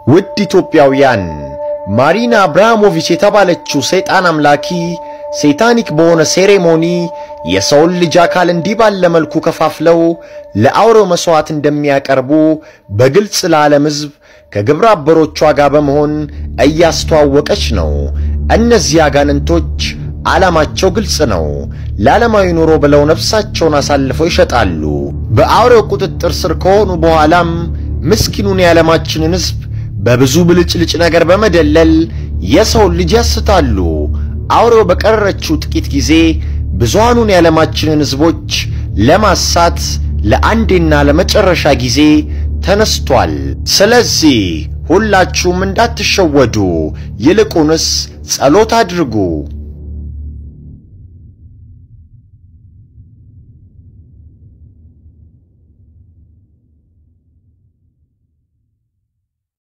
ውድ ኢትዮጵያውያን ማሪና አብርሃሞቪች የተባለችው ሰይጣን አምላኪ ሴታኒክ በሆነ ሴሬሞኒ የሰውን ልጅ አካል እንዲህ ባለ መልኩ ከፋፍለው ለአውሬው መሥዋዕት እንደሚያቀርቡ በግልጽ ለዓለም ሕዝብ ከግብረ አበሮቿ ጋር በመሆን እያስተዋወቀች ነው። እነዚህ አጋንንቶች ዓላማቸው ግልጽ ነው። ለዓለማዊ ኑሮ ብለው ነፍሳቸውን አሳልፈው ይሸጣሉ። በአውሬው ቁጥጥር ስር ከሆኑ በኋላም ምስኪኑን የዓለማችንን ሕዝብ በብዙ ብልጭልጭ ነገር በመደለል የሰውን ልጅ ያስታሉ። አውሬው በቀረችው ጥቂት ጊዜ ብዙሃኑን የዓለማችንን ሕዝቦች ለማሳት ለአንዴና ለመጨረሻ ጊዜ ተነስቷል። ስለዚህ ሁላችሁም እንዳትሸወዱ፣ ይልቁንስ ጸሎት አድርጉ።